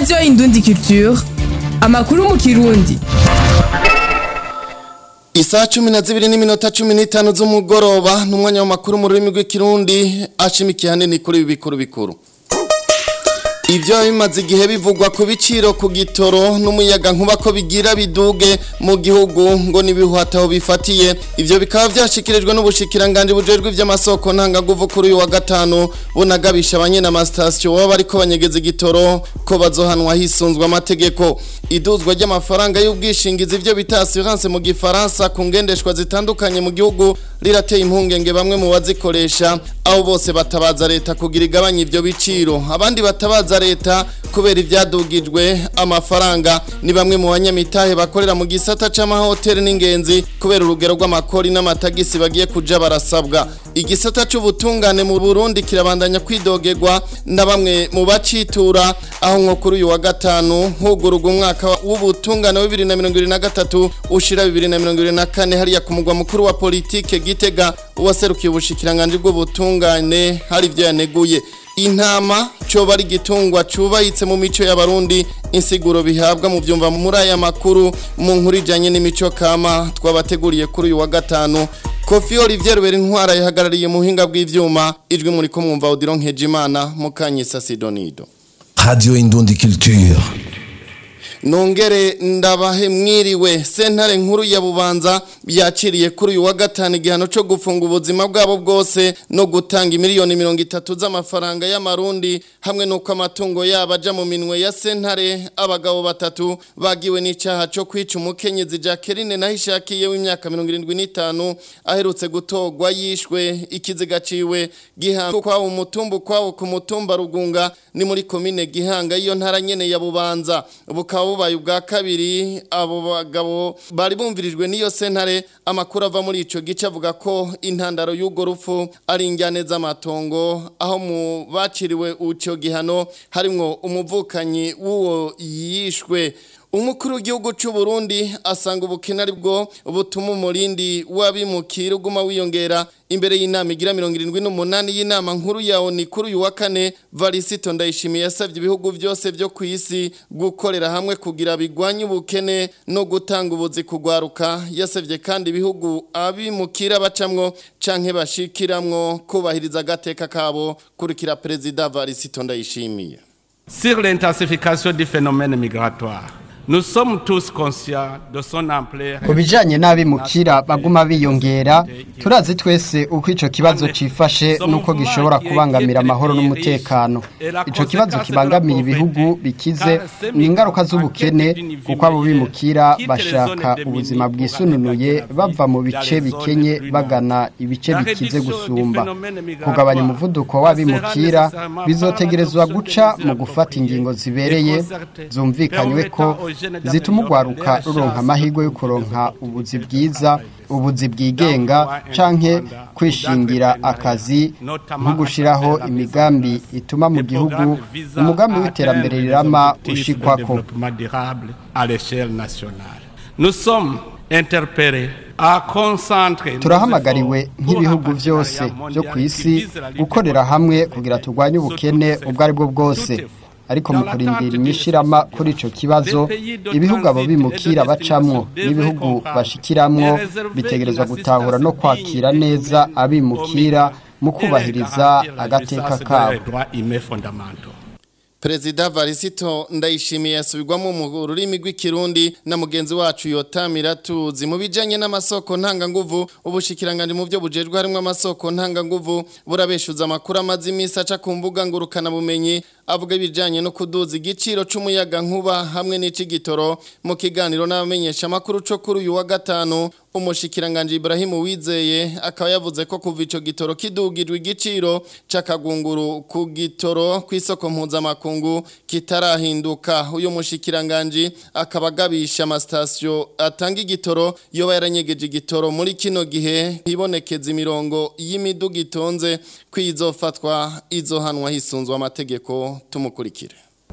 radiyo indundi culture amakuru mu kirundi Isaha cumi na zibiri n'iminota cumi n'itanu z'umugoroba n'umwanya w'amakuru mu rurimi rw'ikirundi ashimikiye hanini kuri ibi bikuru bikuru Ibyo bimaze igihe bivugwa ku biciro ku gitoro n'umuyaga nkuba ko bigira biduge mu gihugu ngo nibihuhataho bifatiye ivyo bikaba vyashikirijwe n'ubushikiranganje bujejwe ivy'amasoko ntangaguvu kuri uyu wa gatanu bunagabisha abanyene amasitasiyo baba bariko banyegeza igitoro ko bazohanwa hisunzwe amategeko iduzwa ry'amafaranga y'ubwishingizi ivyo bita assurance mu gifaransa ku ngendeshwa zitandukanye mu gihugu rirateye impungenge bamwe mu bazikoresha aho bose batabaza leta kugira igabanya ivyo biciro abandi batabaza leta kubera ivyadugijwe amafaranga ni bamwe mu banyamitahe bakorera mu gisata c'amahoteli n'ingenzi kubera urugero rw'amakori n'amatagisi bagiye kuja barasabwa igisata c'ubutungane mu Burundi kirabandanya kwidogerwa na bamwe mu bacitura aho nko kuri uyu wa gatanu hugururwa umwaka w'ubutungane wa 2023 ushira 2024 hariya ku mugwa mukuru wa politike Gitega uwaserukiye ubushikiranganje bw'ubutungane hari ivyo yaneguye intama coba ari igitungwa cubayitse mu mico y'abarundi insiguro bihabwa mu byumva muri aya makuru mu nkuru ijanye n'imico kama twabateguriye kuri uyu wa gatanu Kofi Olivier Rubera intwara yahagarariye mu buhinga bw'ivyuma ijwi muri ko mwumva Odilon Nkejimana mukanyisa Sidonido Radio Indundi Culture. Nongere ndabahe mwiriwe sentare nkuru ya bubanza byaciriye kuri uyu wa gatanu igihano cyo gufunga ubuzima bwabo bwose no gutanga miliyoni mirongo itatu z'amafaranga y'amarundi hamwe n'uko amatungo yabo aja mu minwe ya sentare abagabo batatu bagiwe n'icyaha cyo kwica umukenyezi Jacqueline nahishakiye w'imyaka mirongo irindwi n'itanu aherutse gutogwa yishwe ikiziga ciwe gihanga kwawo umutumba kwawo ku mutumba rugunga ni muri komine gihanga iyo ntara nyene ya bubanza bukaba bubaye ubwa kabiri abo bagabo bari bumvirijwe n'iyo sentare amakuru ava muri ico gice avuga ko intandaro y'ugo rupfu ari injyane z'amatongo aho mu baciriwe uco gihano harimwo umuvukanyi w'uwo yishwe umukuru w'igihugu cy'u Burundi asanga ubukene ari bwo butuma umurindi w'abimukira uguma wiyongera imbere y'inama igira mirongo irindwi n'umunani y'inama nkuru ya ONU kuri uyu wa kane Varisito Ndayishimiye yasabye ibihugu byose byo ku isi gukorera hamwe kugira bigwanye ubukene no gutanga ubuzi kugwaruka yasabye kandi ibihugu abimukira bacamwo canke bashikiramwo kubahiriza agateka kabo kurikira perezida Varisito Ndayishimiye Sur l'intensification du phénomène migratoire Nous sommes tous conscients de son ampleur. Ku bijanye n'abimukira baguma biyongera turazi twese uko ico kibazo cifashe nuko gishobora kubangamira amahoro n'umutekano ico kibazo kibangamiye ibihugu bikize ni ingaruka z'ubukene kuko abo bimukira bashaka ubuzima bwisununuye bava mu bice bikenye bagana ibice bikize gusumba kugabanya umuvuduko w'abimukira bizotegerezwa guca mu gufata ingingo zibereye zumvikanywe ko zituma urwaruka ruronka amahirwe yo kuronka ubuzi bwiza ubuzi bwigenga canke kwishingira akazi nko gushiraho imigambi ituma mu gihugu umugambi w'iterambere rirama ushikwako Nous sommes interpellés turahamagariwe nk'ibihugu byose byo ku isi gukorera hamwe kugira turwanye ubukene ubwo ari bwo bwose ariko mu kurindira inyishirama kuri ico kibazo ibihugu abo bimukira bacamwo n'ibihugu bashikiramwo bitegerezwa gutahura no kwakira neza abimukira mu kubahiriza agateka kabo Perezida Varisito ndayishimiye yasubirwamo mu rurimi rw'ikirundi na mugenzi wacu yotamira tuzi mu bijanye n'amasoko ntanganguvu ubushikiranganje mu byo bujejwe harimo amasoko ntanganguvu burabeshuza amakuru amazi imisi aca ku mbuga ngurukana bumenyi avuga ibijanye no kuduza igiciro c'umuyaga nkuba hamwe n'icigitoro mu kiganiro n'abamenyesha makuru co kuri uyu wa gatanu umushikiranganje Ibrahim Wizeye akaba yavuze ko kuva ico gitoro kidugirwa igiciro c'akagunguru ku gitoro kw'isoko mpuzamakungu kitarahinduka uyu mushikiranganje akaba agabisha amasitasiyo atanga igitoro yoba yaranyegeje igitoro muri kino gihe hibonekeza imirongo y'imiduga itonze kwizofatwa izohanwa hisunzwe amategeko tumukurikire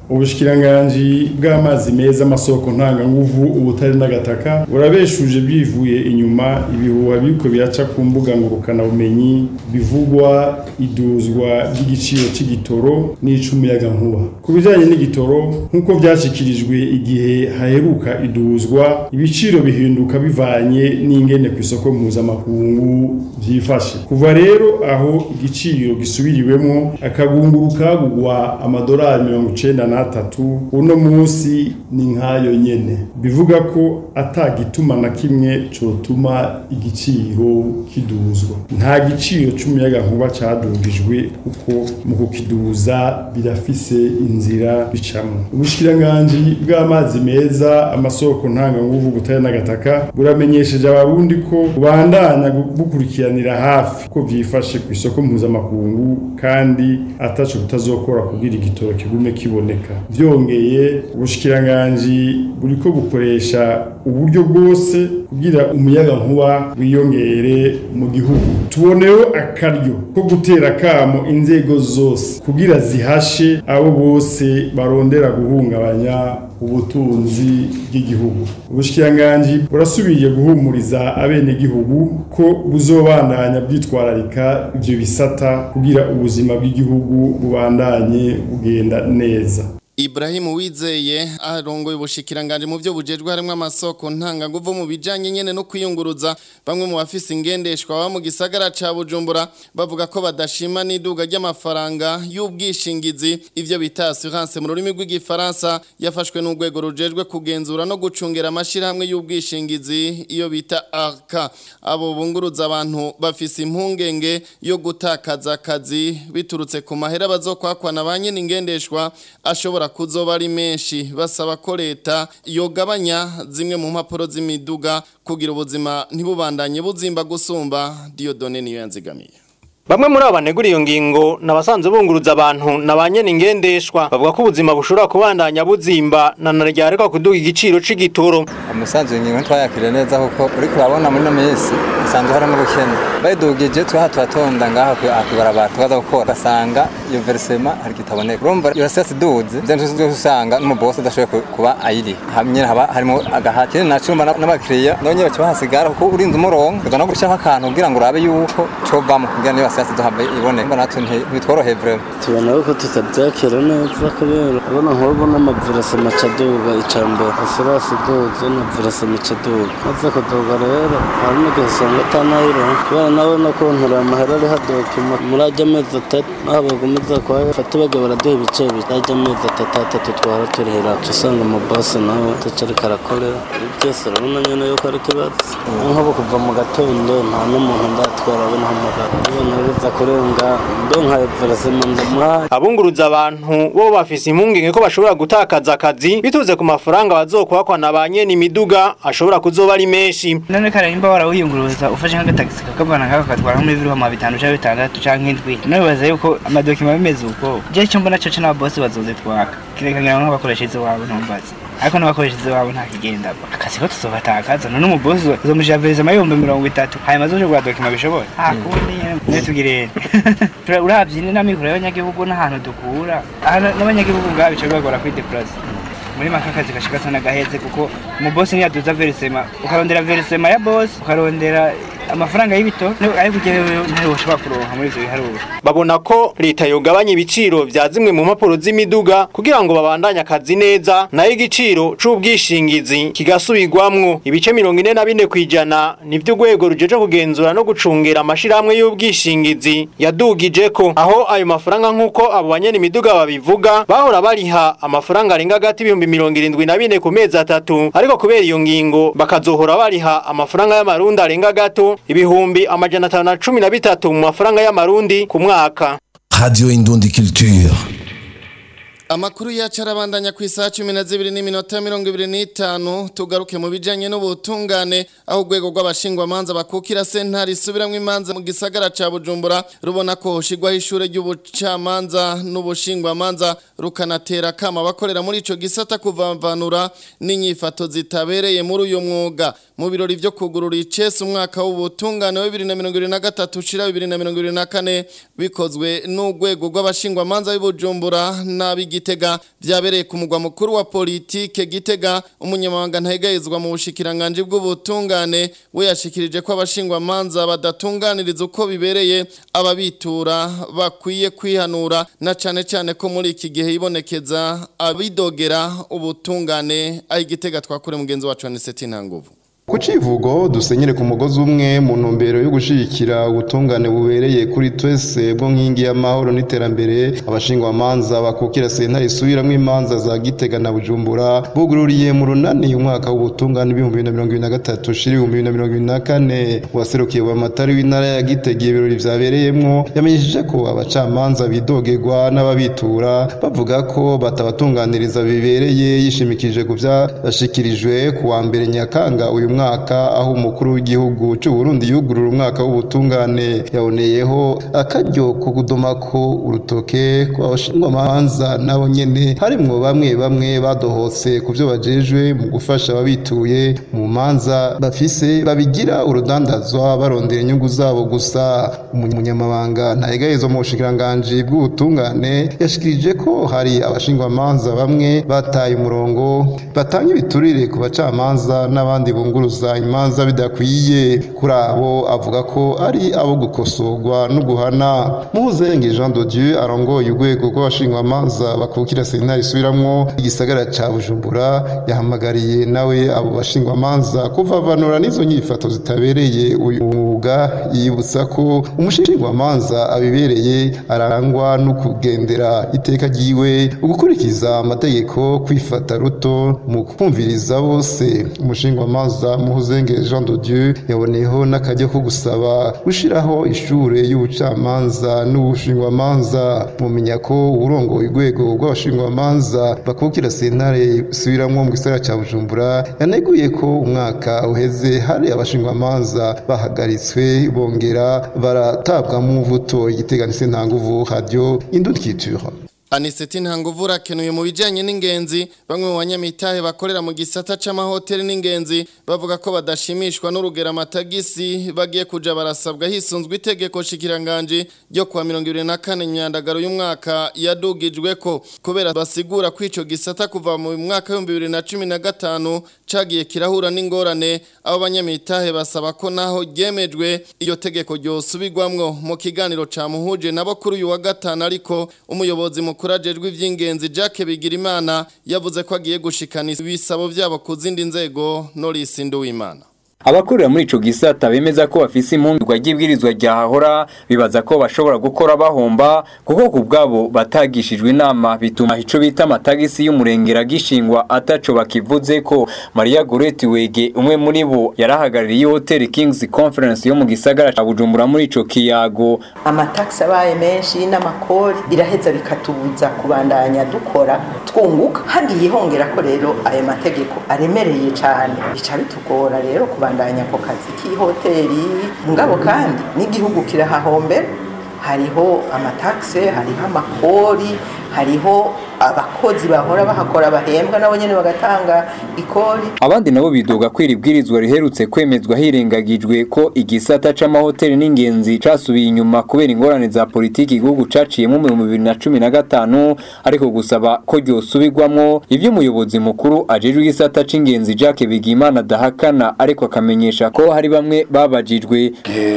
ubushikiranganji bw'amazi meza amasoko ntanganguvu ubutari n'agataka burabeshuje bwivuye inyuma ibihuha biriko biraca ku mbuga ngurukana bumenyi bivugwa iduzwa ry'igiciro c'igitoro n'icumuyagankuba ku bijanye n'igitoro nk'uko vyashikirijwe igihe haheruka iduzwa ibiciro bihinduka bivanye n'ingene ku isoko mpuzamakungu vyifashe kuva rero aho igiciro gisubiriwemwo akagunguru kagugwa amadolari mirongo icenda n'atatu uno munsi ni nk'ayo nyene bivuga ko atagituma na kimwe cotuma igiciro kiduzwa nta giciro c'umuyagankuba cadugijwe kuko mu kukiduza birafise inzira bicamwo ubushikiranganji bw'amazi meza amasoko ntanganguvu butari n'agataka buramenyesheje abarundi ko bubandanya bukurikiranira hafi ko vyifashe ku isoko mpuzamakungu kandi ataco butazokora kugira igitoro kigume kiboneka vyongeye ubushikiranganji buriko bukoresha uburyo bwose kugira umuyaga nkuba wiyongere mu gihugu tuboneho akaryo ko gutera kamo inzego zose kugira zihashe abo bose barondera guhungabanya ubutunzi bw'igihugu ubushikiranganji burasubiye guhumuriza abenegihugu ko buzobandanya bwitwararika ivyo bisata kugira ubuzima bw'igihugu bubandanye bugenda neza Ibrahim Wizeye arongoye ubushikiranganje mu byo bujejwe harimo amasoko ntanganguvu mu bijanye nyene no kwiyunguruza bamwe mu bafise ingendeshwa ba mu gisagara ca Bujumbura bavuga ko badashima n'iduga ry'amafaranga y'ubwishingizi ivyo bita assurance mu rurimi rw'igifaransa yafashwe n'urwego rujejwe kugenzura no gucungera amashirahamwe y'ubwishingizi iyo bita ARCA abo bunguruza abantu bafise impungenge yo gutakaza akazi biturutse ku mahera bazokwakwa na banyene ingendeshwa ashobora kuzoba ari menshi basaba ko leta yogabanya zimwe mu mpapuro z'imiduga kugira ubuzima ntibubandanye buzimba gusumba Diodone niyo yanzigamiye Bamwe muri abo banegura iyo ngingo nabasanze bunguruza abantu nabanye ningendeshwa bavuga ko ubuzima bushobora kubandanya buzimba na naryareka kuduga igiciro c'igitoro umusanzu ingingo twayakire neza kuko uri kurabona muri no minsi usanzwe harimo ubukene bayidugije twaha turatonda ngaha kwibarabara tukaza gukora ugasanga iyo verisema hari kitaboneka urumva iyo siyasi iduze byantu zose usanga n'umubosi adashoboye kuba ayiri hamwe haba harimo agahati nacumba n'abakiriya none baca bahasigara kuko urinze umurongo uza no gushaka akantu kugira ngo urabe yuko covamo kugira niba siyasi duhabe ibone mbona natwe ntitworoheye vraiment tubona ko tutabyakira neza kubera ubona nk'ubu n'amavirasa macaduga icambere asirasi iduze na virasa macaduga maze kuduga rero hari n'igihe usanga atanayiro kubera nawe no kuntura amahera ari hadoka muri ajya amezi atatu naho bagomeza kuba fata bajya baraduha ibice bijya amezi atatu atatu twara turihera usanga umubasi nawe tucarika arakorera byose urabona nyine yuko ari ikibazo nk'ubu kuva mu gatondo nta n'umuntu ndatwara abona hamagara ubona biza kurenga ndonka virasema ndamuhaye abunguruza abantu bo bafise impungenge ko bashobora gutakaza akazi bituze ku mafaranga bazokwakwa na banyene imiduga ashobora kuzoba ari menshi none kare nimba warawiyunguruza ufashe nk'agatagisi kakavana nk'ako katwara nko muri viruhama bitanu canke bitandatu canke indwi none bibaza yuko amadokima bimeze uko je icyo mbona coco n'ababosi bazozitwaka kirekangira nk'abakoresha izo wabo ntumbaze ariko n'abakoresha izo wabo nta kigenda akazi ko tuzobatakaza none umubosi uzomushira vereza amayumbi mirongo itatu hanyuma azoje kugura dokima bishobora akundi nyene tugirene uravye n'amikoro y'abanyagihugu n'ahantu dukura n'abanyagihugu ngaho bica bibagora kwidepurasa muri make akazi gashika sana gaheze kuko umubosi niyaduza verisema ukarondera verisema ya bosi ukarondera amafaranga y'ibito ariko ugerewe ntayo ushobora kuronka muri ivyo biharuro babona ko leta yogabanya ibiciro vya zimwe mu mpapuro z'imiduga kugira ngo babandanye akazi neza nayo igiciro c'ubwishingizi kigasubirwamwo ibice mirongo ine na bine kw'ijana nivyo urwego rujeje kugenzura no gucungera amashirahamwe y'ubwishingizi yadugijeko aho ayo mafaranga nk'uko abo banyene imiduga babivuga bahora bariha amafaranga arenga hagati ibihumbi mirongo irindwi na bine ku mezi atatu ariko kubera iyo ngingo bakazohora bariha amafaranga y'amarundi arenga gato ibihumbi amajana atanu na cumi na bitatu mu mafaranga y'amarundi ku mwaka Radio Indundi Culture. Amakuru yacu arabandanya ku isaha cumi na zibiri n'iminota mirongo ibiri n'itanu tugaruke mu bijyanye n'ubutungane aho urwego rw'abashingwamanza bakukira sentare isubiramwo imanza mu gisagara cya bujumbura rubona ko hushyirwaho ishuri ry'ubucamanza n'ubushingwamanza rukanatera akama abakorera muri icyo gisata kuvavanura n'inyifato zitabereye muri uyu mwuga mu birori vyo kugurura icese umwaka w'ubutungane wa 2023 ushira 2024 bikozwe n'urwego rw'abashingwamanza b'Ibujumbura n'ab'Igitega vyabereye ku mugwa mukuru wa politike Gitega umunyamabanga ntayegayezwa mu bushikiranganje bw'ubutungane we yashikirije ko abashingwamanza badatunganiriza uko bibereye ababitura bakwiye kwihanura na cane cane ko muri iki gihe ibonekeza abidogera ubutungane ayigitega twakure mugenzi wacu Aniseti Ntanguvu ku civugo dusenyere ku mugozi umwe mu ntumbero yo gushigikira ubutungane bubereye kuri twese bwo nkingi y'amahoro n'iterambere abashingwamanza bakukira sentare isubiramwo imanza za Gitega na Bujumbura bugururiye mu runani umwaka w'ubutungane ibihumbi bibiri na mirongo ibiri na gatatu shiri ibihumbi bibiri na mirongo ibiri na kane uwaserukiye wa matari w'intara ya Gitega ibirori vyabereyemwo yamenyesheje ko abacamanza bidogerwa n'ababitura bavuga ko batabatunganiriza bibereye yishimikije ku vyashikirijwe ku wa mbere Nyakanga uyu mwaka aho umukuru w'igihugu cy'u Burundi yugurura umwaka w'ubutungane yaboneyeho akaryo ko kudomako urutoke kw'abashingwamanza nabo nyene harimwo bamwe bamwe badohotse ku byo bajejwe mu gufasha ababituye mu manza bafise babigira urudandazwa barondera inyungu zabo gusa umunyamabanga ntayegayezo mu bushikiranganji bw'ubutungane yashikirije ko hari abashingwamanza bamwe bataye umurongo batanga ibiturire ku bacamanza n'abandi bunguru kuvuguruza imanza bidakwiye kuri abo avuga ko ari abo gukosorwa no guhana Muzenge Jean de Dieu arongoye urwego rw'abashingwamanza bakukira sentare isubiramwo igisagara ca Bujumbura yahamagariye nawe abo bashingwamanza kuvavanura n'izo nyifato zitabereye uyu mwuga yibutsa ko umushingwamanza abibereye arangwa no kugendera iteka ryiwe ugukurikiza amategeko kwifata ruto mu kumviriza bose umushingwamanza muhuzenge Jean de Dieu yaboneyeho n'akajya ko gusaba gushiraho ishure y'ubucamanza n'ubushingwamanza mumenya ko urongoye urwego rw'abashingwamanza bakukira sentare subiramwo mu gisagara ca Bujumbura yaneguye ko umwaka uheze hari abashingwamanza bahagaritswe bongera baratabwa mu mvuto igiteganise nta nguvu radio indutkiture Aniseti ntanguvu rakenuye mu bijanye n'ingenzi bamwe mu banyamitahe bakorera mu gisata c'amahoteli n'ingenzi bavuga ko badashimishwa n'urugero amatagisi bagiye kuja barasabwa hisunzwe itegeko shikiranganje ryo kuwa 24 myandagaro y'umwaka yadugijwe ko kubera basigura ko ico gisata kuva mu mwaka wa 2015 cagiye kirahura n'ingorane abo banyamitahe basaba ko naho ryemejwe iyo tegeko ryosubirwamwo mu kiganiro ca muhuje nabo kuri uyu wa gatanu ariko umuyobozi mukuru kurajejwe ivy'ingenzi Jacques Bigirimana yavuze ko agiye gushikana ibisabo vyabo ku zindi nzego Norris Nduwimana abakorera muri ico gisata bemeza ko bafise impungirwa ry'ibwirizwa ryahahora bibaza ko bashobora gukora bahomba kuko ku bwabo batagishijwe inama bituma ico bita amatagisi y'umurengera gishingwa ataco bakivuze ko Maria Goreti Wege umwe muri bo yarahagarariye hoteli Kings Conference yo mu gisagara ca Bujumbura muri ico kiyago amataxi abaye menshi n'amakori biraheza bikatubuza kubandanya dukora twunguka hagiye hongera ko rero ayo mategeko aremereye cyane bica bitugora rero kubandanya ako kazi k'ihoteli ngabo kandi n'igihugu kirahahombera hariho amataxe hariho amakori hariho abakozi bahora bahakora bahembwa nabo nyene bagatanga ikori abandi nabo bidoga ko iri bwirizwa riherutse kwemezwa hirengagijwe ko igisata c'amahoteli n'ingenzi casubiye inyuma kubera ingorane za politiki igihugu caciyemo mu bihumbi bibiri na cumi na gatanu ariko gusaba ko ryosubirwamwo ivyo umuyobozi mukuru ajejwe igisata c'ingenzi Jacques Bigimana adahakana ariko akamenyesha ko hari bamwe babajijwe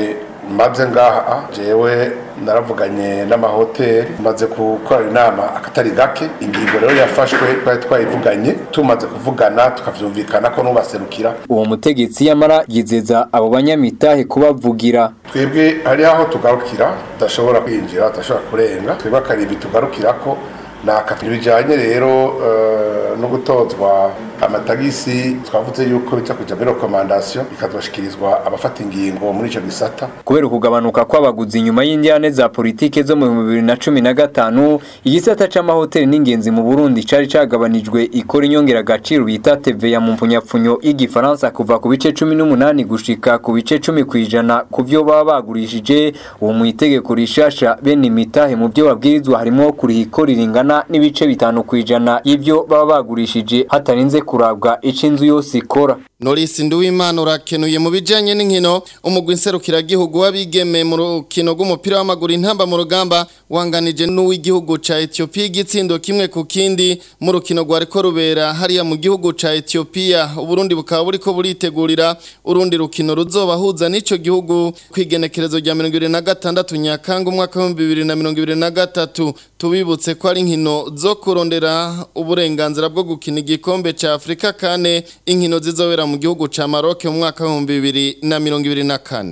maze ngaha jewe naravuganye n'amahoteli maze gukora inama akatari gake ingingo rero yafashwe twari twayivuganye tumaze kuvugana tukavyumvikana ko nubaserukira uwo mutegetsi yamara yizeza abo banyamitahe kubavugira twebwe hari aho tugarukira tudashobora kwinjira tudashobora kurenga twebwe akaribi tugarukirako nakatu bijanye rero uh, no gutozwa amatagisi twavuze yuko bica kuja muri recommandation bikazoshikirizwa abafata ingingo muri ico gisata kubera ukugabanuka kw'abaguzi nyuma y'indyane za politike zo mu bibiri na cumi na gatanu igisata c'amahoteli n'ingenzi mu Burundi cari cagabanijwe ikora inyongera agaciro bita TVA mu mfunyapfunyo y'igifaransa kuva ku bice cumi n'umunani gushika ku bice cumi kw'ijana ku vyo baba bagurishije ubu mu itegeko rishasha bene imitahe mu vyo babwirizwa harimwo kuriha ikori ringana n'ibice bitanu kw'ijana y'ivyo baba bagurishije hatarinze kurabwa ico inzu yose ikora Norisi Nduwimana urakenuye mu bijanye n'inkino umugwi nserukiragihugu w'abigeme mu rukino rw'umupira w'amaguru intamba mu rugamba wanganije n'uw'igihugu ca Ethiopia igitsindo kimwe ku kindi mu rukino rwariko rubera hariya mu gihugu ca Ethiopia Uburundi bukaba buriko buritegurira urundi rukino ruzobahuza n'ico gihugu kwigenekerezo rya 2026 Nyakanga umwaka wa 2023 tubibutse ko ari inkino zo kurondera uburenganzira bwo gukina igikombe ca Afrika kane inkino zizobera mu gihugu ca Maroc mu mwaka wa 2024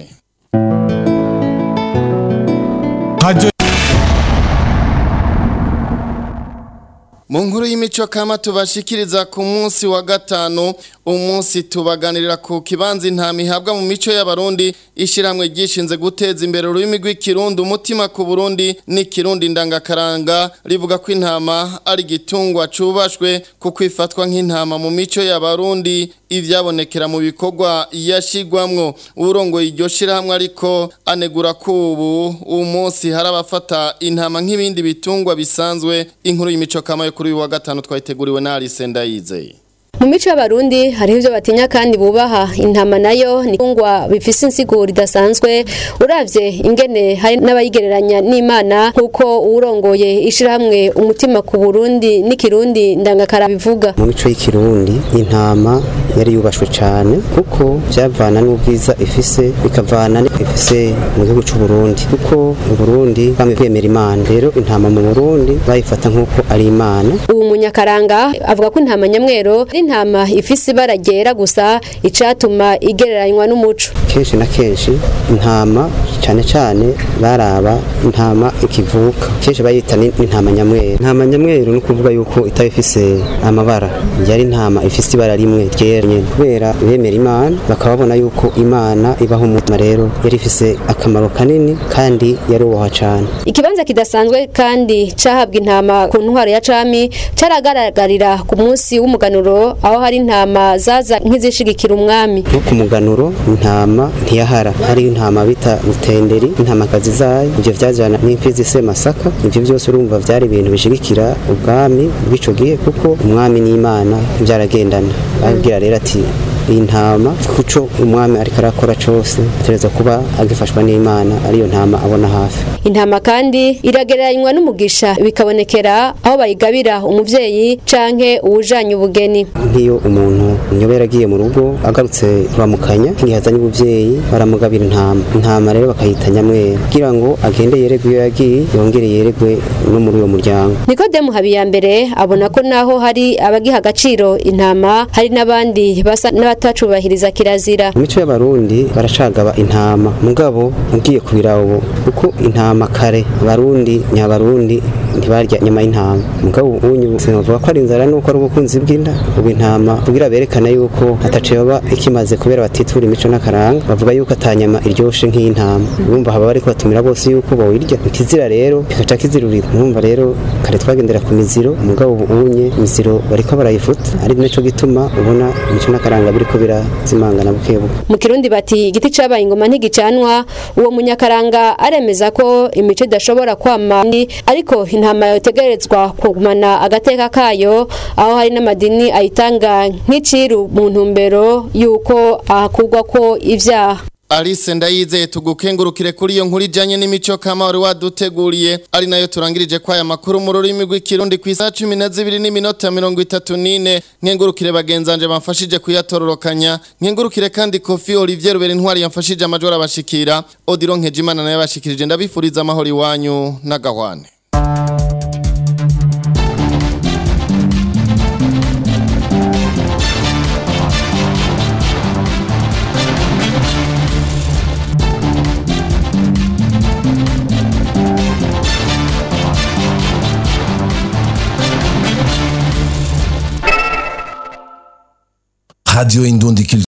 Radio Mu nkuru y'imico kama tubashikiriza ku munsi wa gatanu umunsi tubaganirira ku kibanza intama ihabwa mu mico y'abarundi ishiramwe ryishinze guteza imbere ururimi rw'ikirundi umutima ku Burundi n'ikirundi ndangakaranga rivuga ko intama ari igitungwa cubashwe kuko ifatwa nk'intama mu mico y'abarundi ivyabonekera mu bikorwa yashigwamwo urongoye iryo shirahamwe ariko anegura ko ubu uwo munsi hari abafata intama nk'ibindi bitungwa bisanzwe inkuru y'imico kama yo kuri uyu wa gatanu twayiteguriwe na Alice Ndayizeye mu mico y'abarundi hariho ibyo batinya kandi bubaha intama nayo ni itungwa bifise insiguro idasanzwe uravye ingene hari n'abayigereranya n'imana nk'uko uwurongoye ishirahamwe umutima ku burundi n'ikirundi ndangakara bivuga mu mico y'ikirundi intama yari yubashwe cyane kuko byavana n'ubwiza ifise bikavana ifise mu gihugu cy'u Burundi kuko mu Burundi bamwe kwemera imana rero intama mu Burundi bayifata nk'uko ari imana ubu munyakaranga avuga ko intama nyamwero ari intama ifise ibara ryera gusa icatuma igereranywa n'umuco kenshi na kenshi intama cyane cyane baraba intama ikivuka kenshi bayita ni- n'intama nyamweru intama nyamweru ni ukuvuga yuko itaba ifise amabara yari intama ifise ibara rimwe ryera nyene kubera bemera imana bakaba babona yuko imana ibaho umutima rero yari ifise akamaro kanini kandi yarubahwa cyane ikibanza kidasanzwe kandi cahabwa intama ku ntwaro ya cami caragaragarira ku munsi w'umuganuro aho hari intama zaza nk'izishigikira umwami nko ku muganuro intama ntiyahara hariho intama bita rutenderi intamakazi zayo ibyo vyajana n'imfizi se masaka ibyo byose urumva vyari ibintu bishigikira ubwami bw'ico gihe kuko umwami n'imana byaragendana abwira rero ati iyi ntama kuco umwami ariko arakora cose ategerezwa kuba agifashwa n'imana ariyo ntama abona hafi intama kandi iragereranywa n'umugisha bikabonekera aho bayigabira umuvyeyi canke uwujanye ubugeni nk'iyo umuntu nyoba yaragiye mu rugo agarutse kuramukanya nk'igihe azanye ubuvyeyi baramugabira intama intama rero bakayita nyamweru kugira ngo agende yeregwe iyo yagiye yongere yeregwe no muri uwo muryango nikodemu habiyambere abona ko naho hari abagiha agaciro intama hari n'abandi basa n'abatacubahiriza kirazira mu mico y'abarundi baracagaba intama mugabo ugiye kubira ubu kuko intama kare abarundi nyabarundi ntibarya nyama y'intama mugabo ubu sinavuga ko ari inzara nuko ari ubukunzi bw'inda ubu intama kugira berekana yuko ataciye baba ikimaze kubera batitura imico n'akaranga bavuga yuko atanyama iryoshe nk'iy'intama urumva haba bariko batumira bose yuko bawirya ikizira rero kikaca kizirurirwa urumva rero kare twagendera ku miziro mugabo ubu unye imiziro bariko barayifuta ari naco gituma ubona imico n'akaranga biriko birazimangana buke buke mu kirundi bati igiti cabaye ingoma ntigicanwa uwo munyakaranga aremeza ko imico idashobora kwama ni- ariko intama yotegerezwa kugumana agateka kayo aho hari n'amadini ayitanga nk'iciru mu ntumbero y'uko ahakugwa ko ivyaha Alice ndayizeye tugukengurukire kuri iyo nkuru ijanye n'imico kama wari waduteguriye ari nayo turangirije kwa aya makuru mu rurimi rw'ikirundi ku isaha cumi na zibiri n'iminota mirongo itatu n'ine nkengurukire bagenzanje bamfashije kuyatororokanya nkengurukire kandi kofi olivier rubera intwari yamfashije amajwi abashikira odiro nkejimana nayo yabashikirije ndabifuriza amahoro iwanyu n'agahwane Radio Indondikil